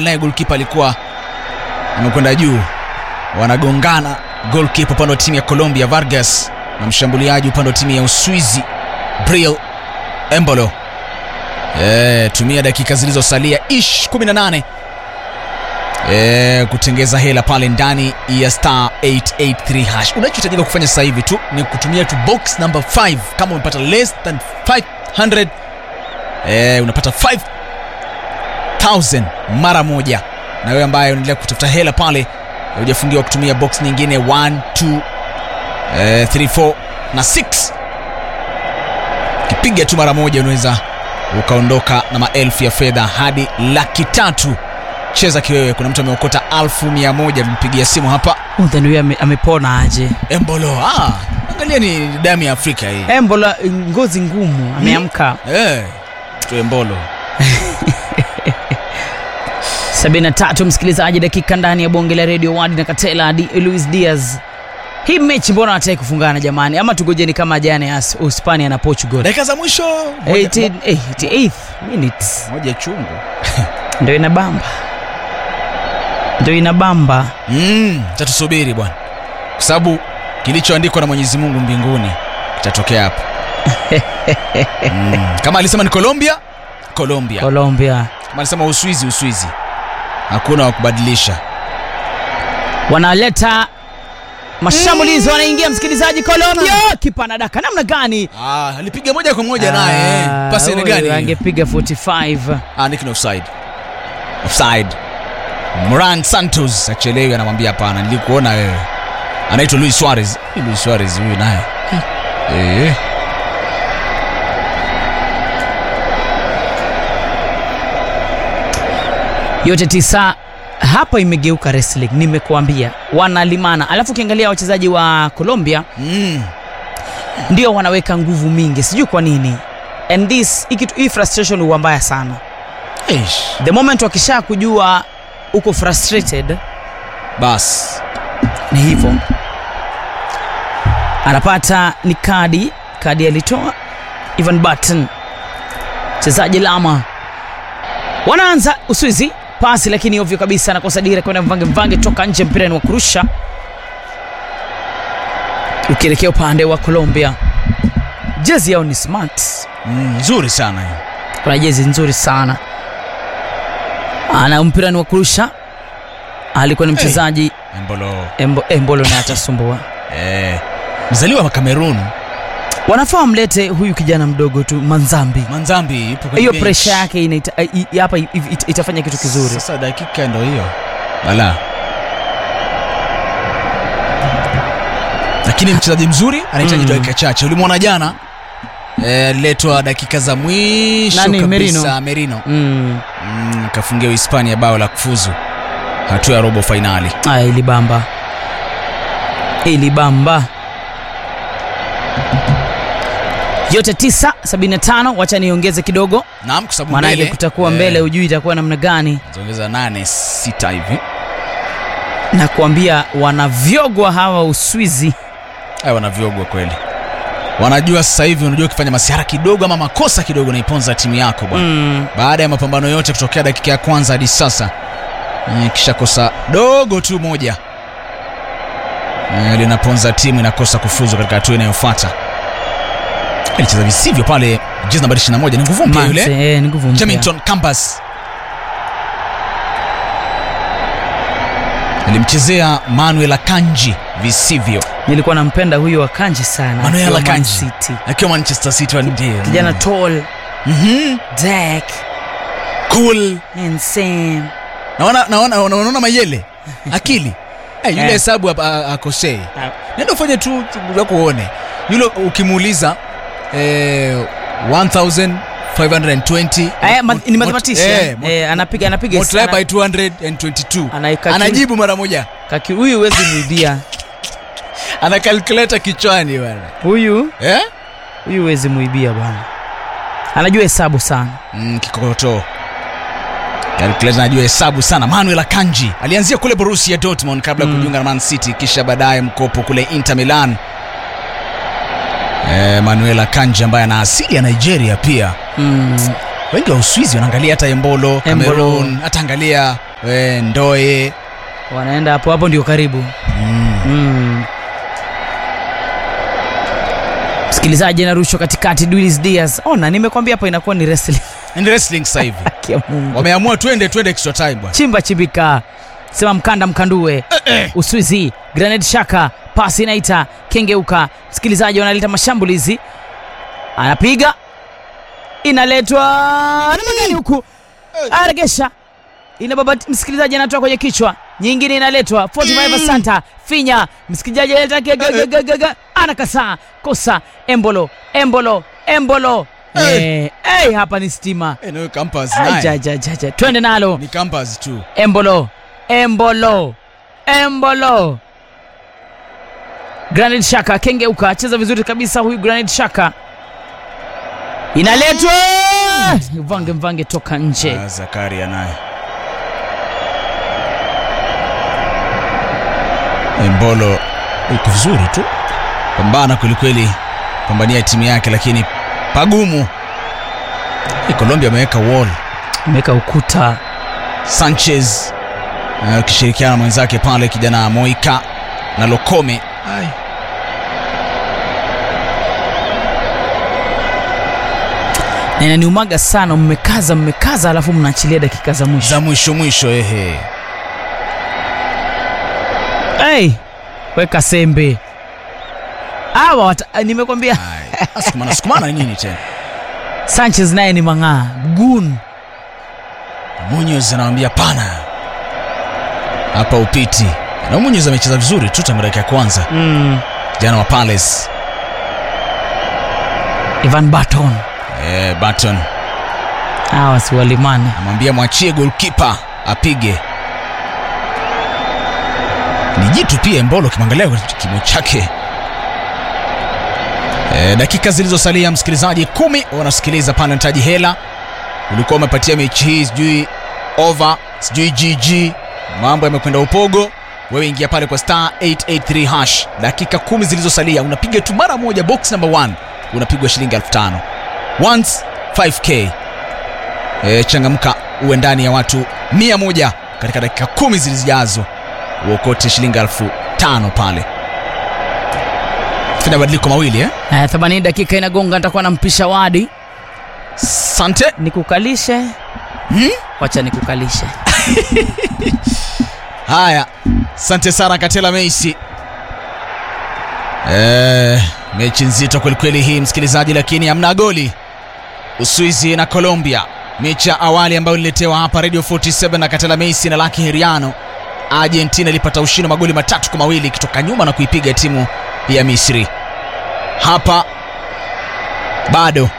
naye golkipa alikuwa amekwenda juu wanagongana golkipa upande wa timu ya colombia vargas na mshambuliaji upande wa timu ya uswizi bril embolo e, tumia dakika zilizosalia ish 18 e, kutengeza hela pale ndani ya star 883 hash unachohitajika kufanya sasa hivi tu ni kutumia tu box number 5 kama umepata less than 500 e, unapata 5000 mara moja na wewe ambaye unaendelea kutafuta hela pale hujafungiwa kutumia box nyingine 1 2 eh, 3 4 na 6 kipiga tu mara moja unaweza ukaondoka na maelfu ya fedha hadi laki tatu cheza kiwewe kuna mtu ameokota alfu mia moja tumpigia simu hapa Then huyu ame, amepona aje embolo ah, angalia ni damu ya afrika hii embola ngozi ngumu ameamka eh, tu embolo 73 msikilizaji dakika ndani ya bonge la radio wadi na katela di, luis diaz hii mechi mbona wataki kufungana jamani ama tugojeni kama jana ya Us- uhispania na portugal dakika za mwisho moja, 18 88th minutes moja chungu ndo inabamba ndo inabamba mm, tatusubiri bwana kwa sababu kilichoandikwa na mwenyezi mungu mbinguni kitatokea hapa mm. kama alisema ni colombia colombia colombia kama alisema uswizi uswizi hakuna wa kubadilisha wanaleta mashambulizi wanaingia msikilizaji colombia kipa anadaka namna gani ah, alipiga moja kwa moja naye Ah, pasi aina huyu gani angepiga 45 ah, Nick ni offside offside moran santos achelewi anamwambia hapana nilikuona wewe anaitwa luis suarez Hii luis suarez huyu naye eh. yote tisa hapa imegeuka wrestling nimekuambia wanalimana alafu ukiangalia wachezaji wa colombia mm. ndio wanaweka nguvu mingi sijui kwa nini and this hii kitu- hii frustration huwa mbaya sana Eish. the moment wakisha kujua uko frustrated bas ni hivyo anapata ni kadi kadi alitoa Ivan Button mchezaji lama wanaanza uswizi pasi lakini ovyo kabisa anakosa dira kwenda mvange mvange toka nje mpira ni wa kurusha ukielekea upande wa colombia jezi yao ni smart Mm, nzuri sana hiyo kuna jezi nzuri sana ana mpira ni wa kurusha alikuwa ni mchezaji embolo Embo, embolo naye atasumbua eh. mzaliwa wa cameroon wanafaa wamlete huyu kijana mdogo tu manzambi manzambi yupo kwenye hiyo bench. presha yake inaita, i- i- hapa i- it- itafanya kitu kizuri sasa dakika ndo hiyo bala lakini mchezaji mzuri anahitaji Mm. dakika chache ulimwona jana eh, aliletwa dakika za mwisho Nani, kabisa Merino? merino mm. mm, kafungia uhispania bao la kufuzu hatua ya robo fainali aya ilibamba ilibamba yote 975 wacha niongeze kidogo naam kwa sababu maanake mbele, kutakuwa mbele hujui itakuwa namna gani zaongeza nane sita hivi na kuambia wanavyogwa hawa uswizi Haya wanavyogwa kweli wanajua sasa hivi unajua ukifanya masihara kidogo ama makosa kidogo naiponza timu yako bwana mm. baada ya mapambano yote kutokea dakika ya kwanza hadi sasa eh, kisha kosa dogo tu moja eh, linaponza timu inakosa kufuzu katika hatua inayofuata alicheza visivyo pale jezi nambari 21 ni nguvu mpya Manse, yule eh, ni nguvu mpya. jamington cambas alimchezea manuel akanji visivyo nilikuwa nampenda huyo wakanji sana Manuel akiwa Man Akanji. City. akiwa manchester city wa ndio kijana tall Mhm. dark cool handsome naona naona naona- unaona mayele akili hey, yule Eh. hesabu hapa, a- akosei Ah. nenda ufanye tu tu- wako uone yule ukimuuliza eh, 1520 Eh, ma- mut- ni mut- mathematician eh, mut- eh, anapiga anapiga multiply sana. by 222 Anaika- anajibu mara moja Kaki huyu huwezi muibia ana calculator kichwani bwana huyu eh? huyu huwezi muibia bwana anajua hesabu sana mm, kikokotoo calculator anajua hesabu sana manuel akanji alianzia kule borussia dortmund kabla ya Mm. kujiunga na man city kisha baadaye mkopo kule inter milan eh, manuel akanji ambaye ana asili ya nigeria pia mm. wengi wa uswizi wanaangalia hata embolo Embolo. cameroon hata angalia e, ndoe wanaenda hapo hapo ndio karibu mm. mm. msikilizaji anarushwa katikati Luis Diaz ona nimekwambia hapo inakuwa ni wrestling ni wrestling sasa hivi Haki ya Mungu. wameamua twende twende extra time bwana chimba chibika sema mkanda mkandue uswizi graned shaka pasi inaita kengeuka msikilizaji wanaleta mashambulizi anapiga inaletwa namna gani huku aregesha inababa msikilizaji anatoa kwenye kichwa nyingine inaletwa 45 santa finya msikilizaji analeta gegegegege anakasaa kosa embolo embolo embolo Eh. Eh, eh, hapa ni stima Eh, nawe campus Ai, naye ja, ja, ja, ja. twende nalo ni campus tu embolo embolo embolo granit shaka kengeuka cheza vizuri kabisa huyu granit shaka inaletwa mvange mvange toka nje Ah, zakaria naye embolo iko vizuri tu pambana kwelikweli pambania timu yake lakini pagumu Hii colombia ameweka wall ameweka ukuta sanchez eh, akishirikiana na mwenzake pale kijana moika na lokome Ai. na inaniumaga sana mmekaza mmekaza alafu mnaachilia dakika za mwisho za mwisho mwisho ehe hey, weka sembe awa wata- nimekwambia Ai. sukumana sukumana ni nini tena sanchez naye ni mang'aa gun munyos anawambia pana hapa upiti na munyos amecheza vizuri tu tangu dakika ya kwanza mm. jana wa palace ivan baton eh, baton hawa si walimani amwambia mwachie golkipa apige ni jitu pia mbolo kimwangalia kimo chake e, dakika zilizosalia msikilizaji kumi wanasikiliza pale nataji hela ulikuwa umepatia mechi hii sijui over sijui gg mambo yamekwenda upogo wewe ingia pale kwa star 883 hash dakika kumi zilizosalia unapiga tu mara moja box number 1 unapigwa shilingi 5000 once 5k e, changamka uwe ndani ya watu mia moja katika dakika kumi zilizojazo uokote shilingi elfu tano pale fanya mabadiliko mawili eh? uh, 80 dakika inagonga nitakuwa nampisha wadi sante nikukalishe hmm? wacha nikukalishe haya sante sana katela meisi e, mechi nzito kwelikweli hii msikilizaji lakini hamna goli uswizi na colombia mechi ya awali ambayo ililetewa hapa radio 47 na katela meisi na laki heriano argentina ilipata ushindi wa magoli matatu kwa mawili ikitoka nyuma na kuipiga timu ya misri hapa bado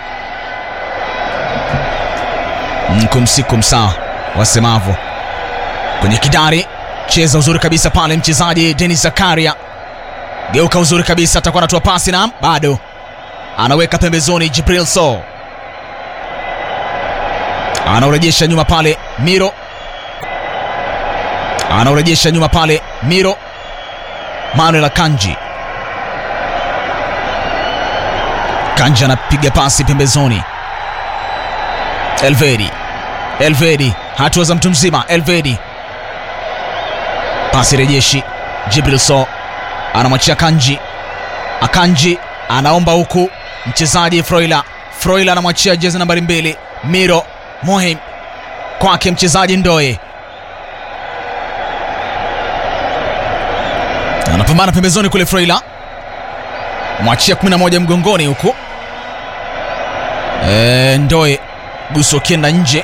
mkumsikum sawa wasemavo kwenye kidari cheza uzuri kabisa pale mchezaji denis zakaria geuka uzuri kabisa atakuwa anatoa pasi na bado anaweka pembezoni jibril so anaurejesha nyuma pale miro anaurejesha nyuma pale miro manuel akanji kanji anapiga pasi pembezoni elvedi elvedi hatua za mtu mzima elvedi pasi rejeshi jibril so anamwachia kanji akanji anaomba huku mchezaji froila froila anamwachia jezi nambari mbili miro mohim kwake mchezaji ndoe anapambana pembezoni kule froila mwachia 11 mgongoni huku e, ndoe guso ukienda nje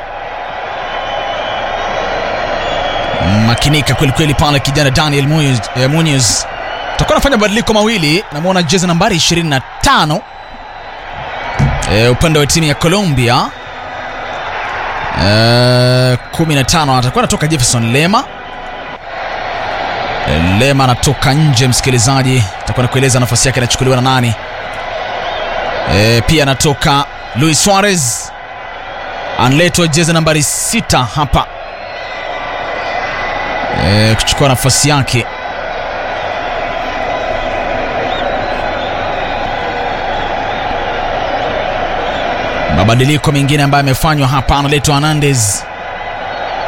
makinika kwelikweli pale kijana daniel Munoz, eh, Munoz. takuwa anafanya mabadiliko mawili namwona jezi nambari 25 e, upande wa timu ya colombia e, 15 atakuwa anatoka jefferson lema e, lema anatoka nje msikilizaji atakuwa nakueleza nafasi yake inachukuliwa na nani e, pia anatoka luis suarez analetwa jezi nambari 6 hapa e, kuchukua nafasi yake mabadiliko mengine ambayo yamefanywa hapa analetwa hernandez